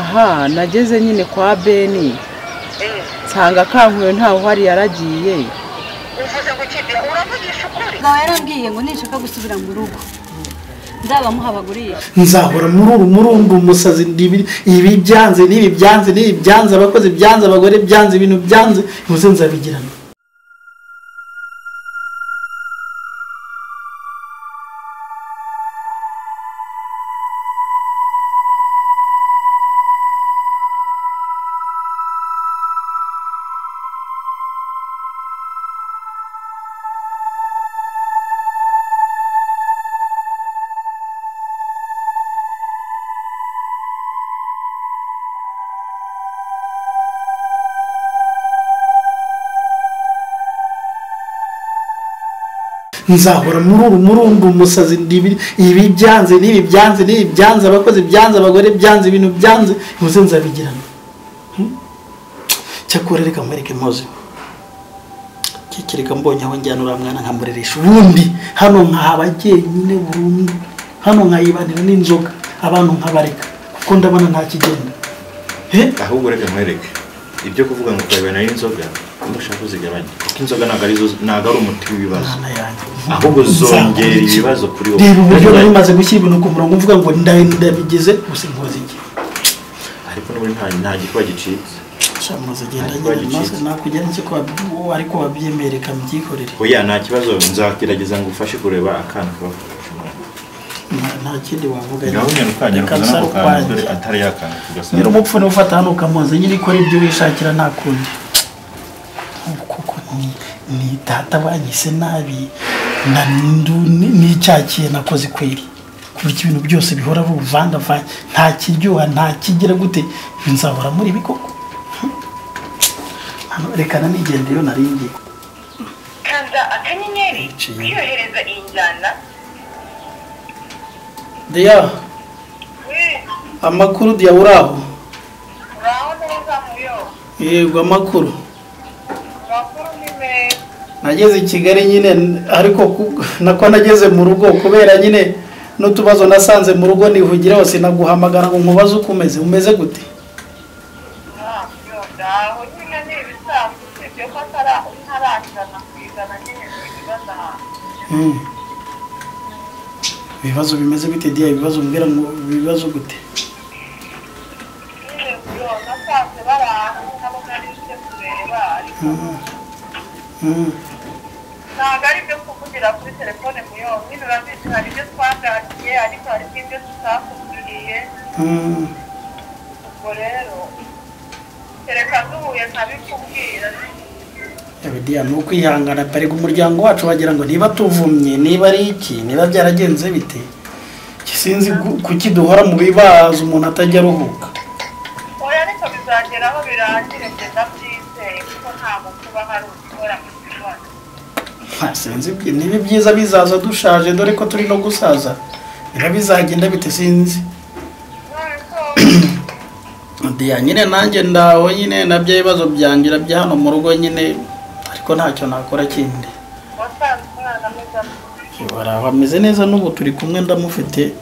aha nageze nyine kwa beni nsanga akankuye ntawe uhari yaragiye uvuze ngo kibi uravugisha ukuri mugabo yarambwiye ngo ninshaka gusubira mu rugo nzaba muhabagurisha nzahora muri uru muri urwo musazi ndibi- ibi byanze n'ibi byanze n'ibi byanze abakozi byanze abagore byanze ibintu byanze muze nzabigirana nzahora muri uru muri urwo musazi ndibi- ibi byanze n'ibi byanze n'ibi byanze abakozi byanze abagore byanze ibintu byanze muze nzabigirana Hmm? cyakora reka mwereke mpoze kikireka mbonye aho njyana uriya mwana nkamureresha ubundi hano nkahaba jyenyine burundu hano nkayibanira n'inzoga abantu nkabareka kuko ndabona nta kigenda he ahubwo reka nkwereke ibyo kuvuga ngo ukarebana n'inzoga ndashaka uzigabanye kuko inzoga ntabwo ari zo- ntabwo ari umuti w'ibibazo Mwana yanjye. ahubwo zongera ibibazo kuri wowe reba uburyo nari maze gushyira ibintu ku murongo mvuga ngo ndabi ndabigize gusa inkozi iki ariko n'ubundi nta nta gikuba gicitse cyamuze genda nyine maze nakugera iki ko wabi- uwo ariko wabyemereye kamubyikorere oya nta kibazo nzagerageza ngo ufashe kureba akana kabafashe umwana Nta- nta kindi wavuga gahunda ukajya Reka ukazana nsare ako kantu dore ukwanjye. atari yakana nyiri tugasanga umupfu niwe ufata hano ukamuzi nyiri ikora ibyo wishakira nta kundi Ntabwo kuko ni- ni data banyise nabi na ndu- ni- n'icyakiye nakoze kweri kurya ibintu byose bihora ari ubuvangavange nta kiryoha nta kigira gute nzahora muri ibi koko Hano, reka nanigende iyo nari ngiye kanda akanyenyeri Niciye. wiyohereza iyi njyana deya Eh, amakuru deya uraho uraho neza muyo yego amakuru makuru ni meza nageze i kigali nyine ariko ku- nako nageze mu rugo kubera nyine n'utubazo nasanze mu rugo nihugira hose naguhamagara ngo nkubaze uko umeze umeze gute ntabyo ndaho nyine ni ibisanzwe usibye ko atara- ntarajyana ku ijana nyine ni ibibazo ahantu Mm. ibibazo bimeze gute diya ibibazo mbwira ngo ibibazo gute nyine muyo nasanze bari ahantu nkabona ari ibyo kureba ariko Mm. Mm. ntabwo ari ibyo kuvugira kuri telefone muyo nyine urabizi hari ibyo twaganiriye ariko hari n'ibyo tutakubwiriye Mm. ubwo rero kereka duhuye nkabikubwira Yawe diya ni ukwihangana parega umuryango wacu wagira ngo niba tuvumye niba ari iki niba byaragenze bite sinzi gu- kuki duhora mu bibazo umuntu atajya aruhuka oya ariko bizageraho birangire njye ndabyizeye kuko ntabwo kuba hari ushobora kubibona Nta sinzi ibyi- niba ibyiza bizaza dushaje dore ko turi no gusaza niba bizagenda bite sinzi ntabwo diya nyine nanjye ndaho nyine nabyo ibibazo byangira bya hano mu rugo nyine ariko ntacyo nakora kindi wasanze umwana mwiza baraba ameze neza n'ubu turi kumwe ndamufite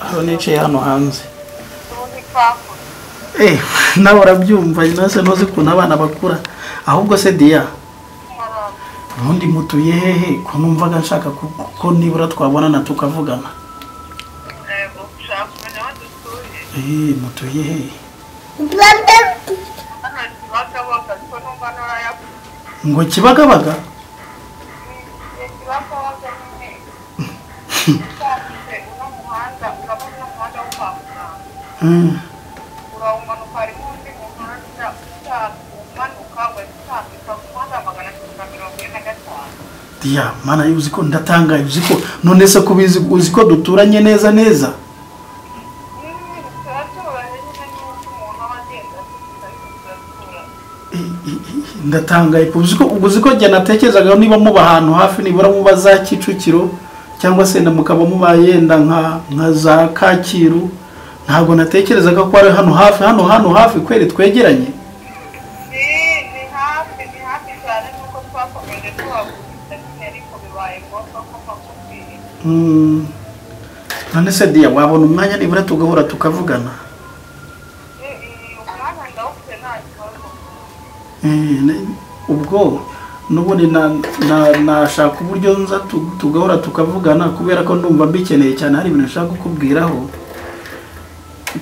hano nicaye hano hanze n'ubundi twakoze Eh, nawe urabyumva nase ntuzi ukuntu abana bakura ahubwo se diya umurongo ubundi mutuye hehe ko numvaga nshaka ku- ko nibura twabonana tukavugana yego ushaka kumenya aho dutuye Eh, mutuye hehe hano kibagabaga ko numva n'urayakuye ngo kibagabaga kibagabaga nyine usanze uno muhanda urabona uno muhanda wo kwa muganga Mm. urawumanuka harimo undi muhanda umanuka wazitambika ku muhanda magana atatu na mirongo ine na gatanu ya mana uzi ko ndatangaye uzi ko none se ko ubizi uzi ko duturanye neza neza turaturanye nyine n'uko umuntu aba agenda asubiza ariko turatura I- i- i- ndatangaye ko uzi ko uzi ko njye natekerezaga niba muba ahantu hafi nibura muba za kicukiro cyangwa se na mukaba muba yenda nka nka za kacyiru ntabwo natekerezaga ko ari hano hafi hano hano hafi kweri twegeranye ni ni hafi ni hafi cyane n'uko twakomeje tuhagurisha nyine ariko bibaye ngombwa ko bakubwiye Mm. none se diya wabona umwanya nibura tugahura tukavugana Eh, ne- ubwo n'ubundi na- na- nashaka uburyo nza tu- tugahora tukavugana kubera ko ndumva mbikeneye cyane hari ibintu nshaka kukubwiraho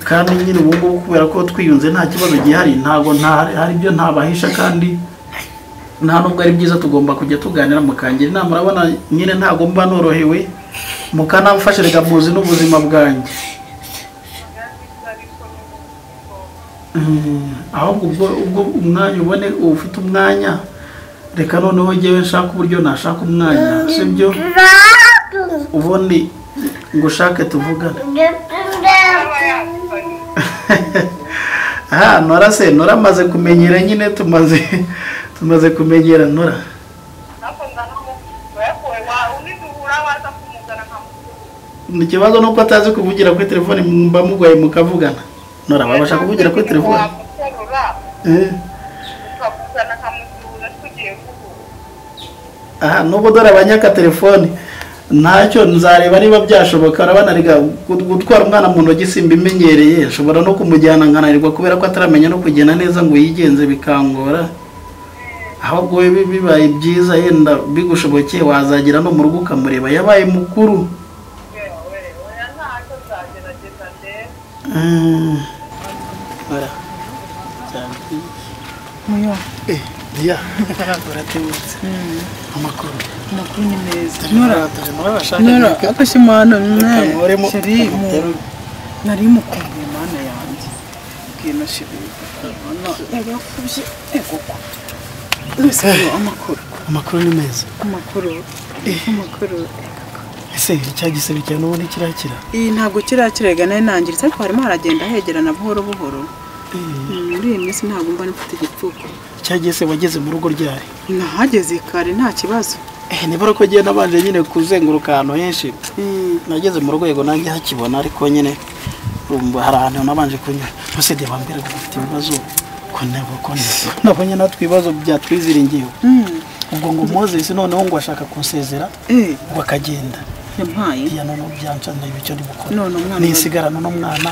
kandi nyine ubu ngubu kubera ko twiyunze nta kibazo gihari ntabwo nta- hari ibyo ntabahisha kandi nta nubwo ari byiza tugomba kujya tuganira mukangira inama urabona nyine ntabwo mba norohewe mukanamfashe reka muzi n'ubuzima bwanjye Mm, ahubwo ubwo ubwo umwanya ubone ufite umwanya reka noneho njyewe nshaka uburyo nashaka umwanya sibyo ubundi ngo ushake tuvugane aha nora se nora amaze kumenyera nyine tumaze tumaze kumenyera nora ni ikibazo nuko atazi kuvugira kuri telefone mba mugoye mukavugana nora babasha kuvugira kuri telefone Eh. ukavugana nkamuzura tugiye kuvuga aha nubwo dore abanyaka telefoni ntacyo nzareba niba byashoboka urabona rega gut- gutwara umwana mu ntoki simbimenyereye nshobora no kumujyana nkananirwa kubera ko ataramenya no kugenda neza ngo yigenze bikangora ahubwo biba bibaye byiza yenda bigushobokeye wazagera no mu rugo ukamureba yabaye mukuru yewe oya ntacyo nzagerageza ndebe Mm. Ora. Cyane. muyo Eh, dia. Uratebutse. Amakuru. amakuru ni meza Nora, dore murabashaka. nora afashe imana Kamuremo. sheri mu- nari mukumva imana yanjye bwino sheri yagakubye egoko rwose ngo amakuru Amakuru ni meza. amakuru amakuru ese icya gisebe cya n'ubundi kirakira iyi ntabwo kirakirega nari nangiritse ariko harimo haragenda hegerana buhoro buhoro Mm, muri iyi minsi ntabwo mba mfite igipfuko icya gisebe wageze mu rugo ryari nahageze kare nta kibazo eh nibura ko agenda abanje nyine kuzenguruka ahantu henshi Mm, nageze mu rwego nanjye hakibona ariko nyine urumva hari ahantu nabanje kunyura bose de bambwira ngo mfite ibibazo ko nabo ko nabo nabonye natwe ibibazo byatwiziringiyeho mm, ubwo ngo Moses noneho ngo ashaka kunsezera eh, ngo akagenda yampaye iya noneho byanca ndeba icyo ndi bukora None umwana- nisigarana n'umwana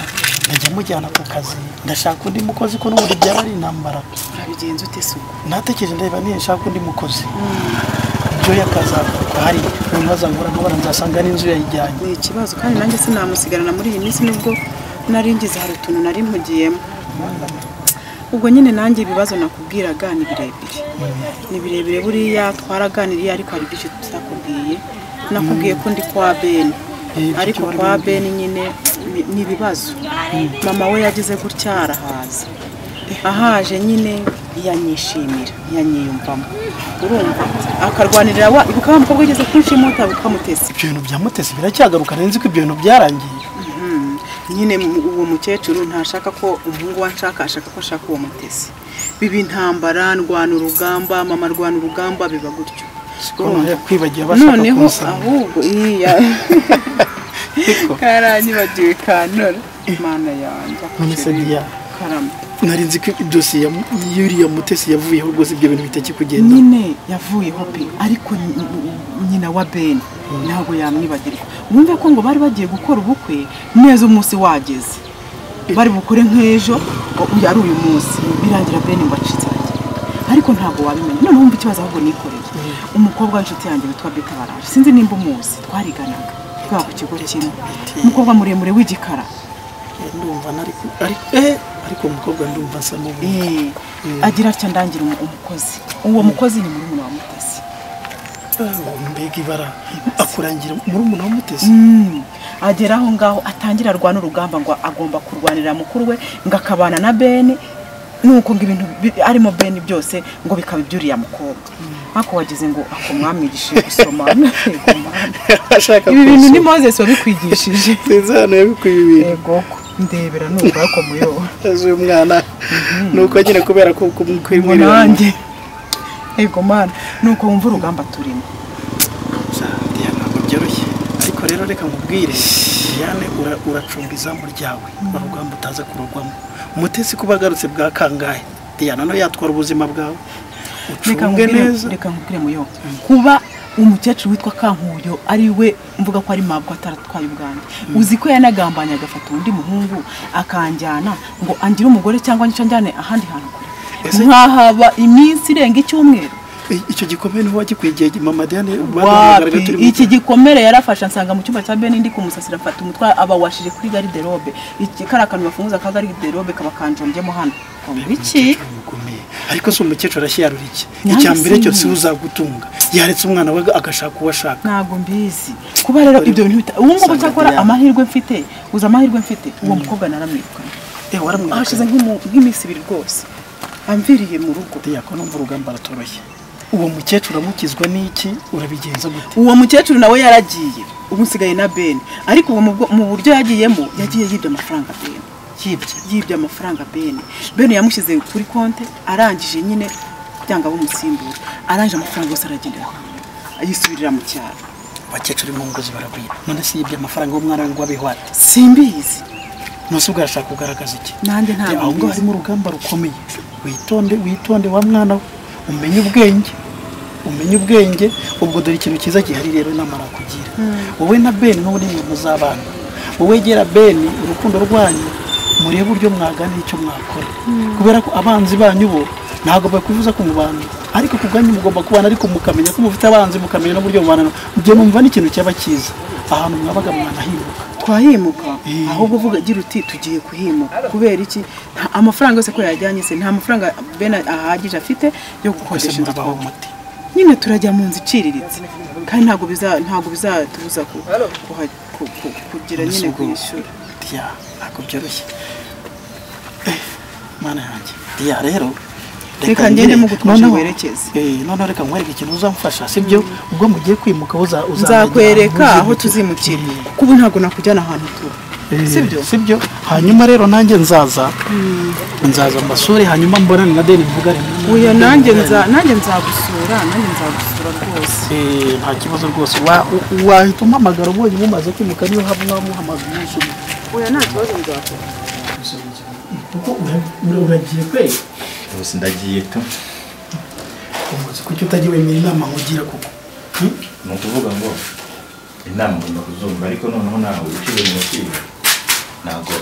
ndajya mujyana ku kazi ndashaka undi mukozi ko n'ubundi byaba ari intambara urabigenza ute suku natekereje ndeba niba nshaka undi mukozi ibyo yakazakorwa hari umuntu azangura amabara nzasanga n'inzu yayijyanye ni ikibazo kandi nanjye sinamusigarana muri iyi minsi nubwo nari ngize hari utuntu nari mpugiyemo ubwo nyine nanjye ibibazo nakubwiraga ni birebire ni birebire buriya twaraganiriye ariko hari byinshi tutakubwiye nakubwiye ko ndi kwa beni Eh, ibyo ariko wari kwa wambwiye. beni nyine ni- ni ibibazo mama we yagize gutya arahaza ahaje nyine yanyishimira yanyiyumvamo urumva akarwanirira wa ibuka wa mukobwa wigeze kunshimuta bukamutesa ibyo bintu byamutese biracyagaruka nari nzi ko ibyo bintu byarangiye nyine mu- uwo mukecuru ntashaka ko umuhungu we anshaka ashaka ko ashaka uwo mutesi biba intambara ndwana urugamba mama arwana urugamba biba gutyo siko nongeye kwibagiwe bashaka noneho kunsanga ahubwo iya Ariko, karanyibagiwe kanora imana yanjye none se diya karama nari nzi ko idosiye ya- y'uriya mutesi yavuyeho rwose ibyo bintu bitaki kugenda nyine yavuyeho pe ariko ny- ny- nyina wa beni ntabwo yamwibagirwa wumve ko ngo bari bagiye gukora ubukwe neza umunsi wageze bari bukore nk'ejo ngo uyu ari uyu munsi birangira beni ngo acitse arajya. ariko ntabwo wabimenya none wumva ikibazo ahubwo nikoreye umukobwa w'inshuti yanjye witwa bita baraje sinzi nimba umuzi twariganaga twaba ku kigo kimwe umukobwa muremure w'igikara ndumva nari ku- ari- eh, ariko umukobwa ndumva asa n'ubu Eh, agira atya ndangira umu- umukozi uwo mukozi ni muri wa mutasi mbega ibara akurangira muri umuntu wamutesi Mm. agera aho ngaho atangira arwana urugamba ngo agomba kurwanira mukuru we ngo akabana na beni nuko ngo ibintu bi- arimo beni byose ngo bikaba iby'uriya mukobwa ariko wagize ngo akumwamirishe gusoma Yego, Mana. ashaka ibi bintu ni kunsoma. moses wabikwigishije sinzi hano yabikuye ibintu yego ndebera nuko ariko muyoba azi uyu mwana ni uko nyine kubera ko ngo kumwimurira nanjye yego mana nuko wumva urugamba turimo Diane ntabwo byoroshye ariko rero reka nkubwire Diane ura- uracunga izamu ryawe urugamba utaza kurugwamo umutesi kuba agarutse bwa kangahe Diane no yatwara ubuzima bwawe reka ucunge nkubwire neza reka nkubwire muyo kuba umukecuru witwa kankuyo ari we mvuga ko ari mabwo ataratwaye ubwanjye uzi ko yanagambanye agafata undi muhungu akanjyana ngo angire umugore cyangwa ngice njyane ahandi hantu kure Ese- nkahaba iminsi irenga icyumweru I- icyo gikomere ni wagikwiye igihe mama Diane baduhamagaraga turi wapi mu iki gikomere yarafashe ansanga mu cyumba cya beni ndi kumusasira afata umutwe abawashije kuri gariderobe iki kari akantu bafunguza ka gariderobe kaba kanjombye hano ngo iki Bikomeye. ariko si umukecuru arashyiyarura iki Nanjye icya mbere cyose sinzi. uzagutunga yaretse umwana we agashaka uwo ashaka ntabwo mbizi kuba rero ibyo bintu bita ubu ngubu Sandra cyakora Diane. amahirwe mfite uzi amahirwe mfite uwo mukobwa naramwirukanye Eh, waramwirukanye. hashize nk'imu- nk'iminsi ibiri rwose amviriye mu rugo yako numva urugamba ratoroshye uwo mukecuru amukizwa n'iki urabigenza gute uwo mukecuru nawe yaragiye ubu nsigaye na ben ariko uwo mu bwo- mu buryo yagiyemo yagiye yibye amafaranga ben yibye yibye amafaranga ben ben yamushyize kuri konti arangije nyine byanga bumusimbura arangije amafaranga yose aragendera yisubirira mu cyaro abakecuru impunguzi baragwiba none si yibye amafaranga y'umwana we ngo abeho ate simbizi nose ubwo yashaka kugaragaza iki nanjye ntabwo Eh, ahubwo mbizi. harimo urugamba rukomeye witonde witonde wa mwana we umenye ubwenge umenye ubwenge ubwo dore ikintu cyiza gihari rero inama nakugira wowe na ben n'ubu ni mu z'abana wowe gera ben urukundo rwanyu murebe uburyo mwaganira icyo mwakora kubera ko abanzi banyu bo ntabwo bakwifuza kumubana ariko ku bwanyu mugomba kubana ariko mukamenya ko mufite abanzi mukamenya n'uburyo mubana nabo. mugiye mwumva n'ikintu cyaba cyiza ahantu mwabaga mwanahimuka twahimuka Eh. ahubwo uvuga agira uti tugiye kuhimuka kubera iki Nta- amafaranga yose ko yajyanye se nta mafaranga ben ahagije afite yo twese gukodesha inzu murabaho twabamo umuti nyine turajya mu nzu iciriritse kandi ntabwo biza ntabwo bizatubuza ku- kuha- ku- ku- kugira nyine kwishyura diya ntabwo byoroshye Eh, mana yanjye diya rero Reka ngende mugutwije noneho- werekeze. eh, noneho reka nkwereke ikintu uzamfasha sibyo ubwo mugiye kwimuka uza uzamenya nzakwereka ahantu aho uzimukira. tuzimukira Eh, kuba ntabwo nakujyana ahantu tuba sibyo sibyo hanyuma rero nanjye nzaza nzaza mbasure hanyuma mbonane na deni mvugane uyu nanjye nza- nanjye nzagusura nanjye nzagusura rwose Eh, nta kibazo rwose Wa- u- wahita umpamagara ubonye mumaze kwimuka niyo haba mwamuhamagaye umunsi umwe uyu nta kibazo nzakora kuko uragiye kweri Rwose ndagiye tu umuzi kuki utajya wemera inama nkugira kuko Hmm? ni ukuvuga ngo inama ngomba kuzumva ariko noneho nawe uciye mu mupira ntabwo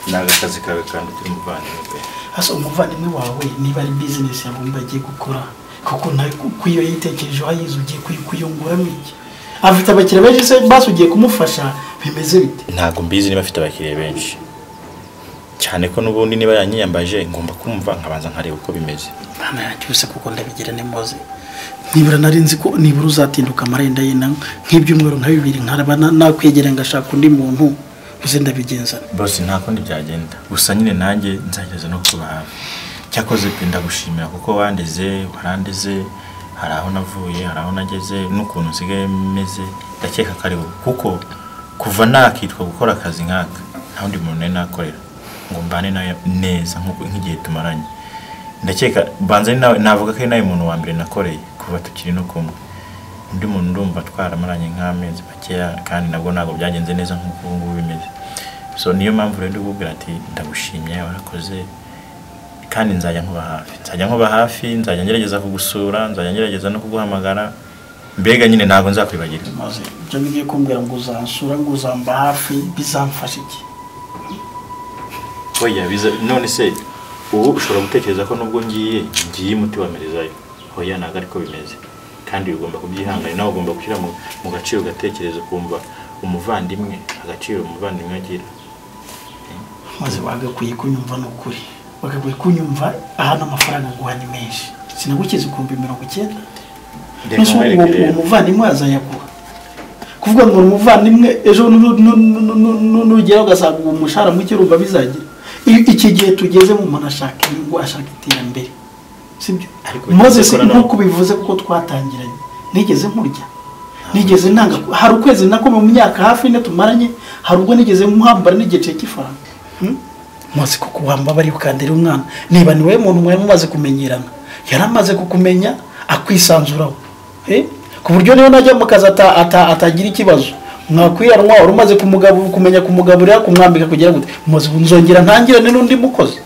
ntabwo akazi kawe kandi turi muvandimwe pe hasa umuvandimwe wawe niba ari bizinesi yabumba agiye gukora kuko nawe ku- ku iyo yitekereje wayize ugiye kuyi- kuyunguramo iki afite abakiriya benshi se basi ugiye kumufasha bimeze bite ntabwo mbizi niba afite abakiriya benshi cyane ko n'ubundi niba yanyiyambaje ngomba kumva nkabanza nkareba uko bimeze ntabwo yacyuse kuko ndabigira nimuze nibura nari nzi ko nibura uzatinduka amarenda ye na nk'ibyumweru nka bibiri nkaraba na- nakwegera ngashaka undi muntu uze ndabigenza bose nta kundi byagenda gusa nyine nanjye nzagerageza no kuba hafi cyakoze pe ndagushimira kuko wandeze warandeze hari aho navuye hari aho nageze n'ukuntu nsigaye meze ndakeka ko ari wowe kuko kuva nakitwa gukora akazi nk'aka nta wundi muntu nari nakorera ngo mbane nawe neza nk'uko- nk'igihe tumaranye ndakeka banza ari nawe navuga ko ari nawe muntu wa mbere nakoreye kuva tukiri no kumwe undi muntu urumva twaramaranye nk'amezi makeya kandi nabwo ntabwo byagenze neza nk'uko ubu ngubu bimeze so niyo mpamvu rero ndikubwira ati ndagushimye warakoze kandi nzajya nkuba hafi nzajya nkuba hafi nzajya ngerageza kugusura nzajya ngerageza no kuguhamagara mbega nyine ntabwo nzakwibagirwa maze ibyo ngiye kumbwira ngo uzansura ngo uzamba hafi bizamfasha iki oya biza none se ubu ushobora gutekereza ko nubwo ngiye ngiye umuti wa merizayo oya ntabwo ariko bimeze kandi ugomba kubyihangana nawe ugomba gushyira mu, mu gaciro ugatekereza ukumva umuvandimwe agaciro umuvandimwe agira maze bagakwiye kunyumva ni ukuri bagakwiye kunyumva ahantu amafaranga nguha ni menshi sinagukize ukumva mirongo icyenda Reka Nose uwo nkwereke uwo rero. muvandimwe azayaguha kuvuga ngo ni umuvandimwe ejo nu- nu- nu- nu- nu- nu- nugera ugasanga uwo mushahara muke urumva bizagira I- iki gihe tugezemo umuntu ashaka inyungu ashaka iterambere sibyo Ariko maze bivuze si ko na- nk'uko bivuze kuko twatangiranye nigeze nkurya nigeze ntanga hari ukwezi nakomeye mu myaka hafi ine tumaranye hari ubwo nigeze nkuhambara n'igice cy'ifaranga Hmm? muzi kuko wamba bari bukandere umwana niba ni wowe muntu mwari mumaze kumenyerana yari amaze kukumenya akwisanzuraho Eh? ku buryo niyo najya mu kazi ata- ata- atagira ikibazo mwakwiyanwa wari umaze kumugabu- kumenya kumugaburira kumwambika kugira gute muzi nzongera ntangirane n'undi mukozi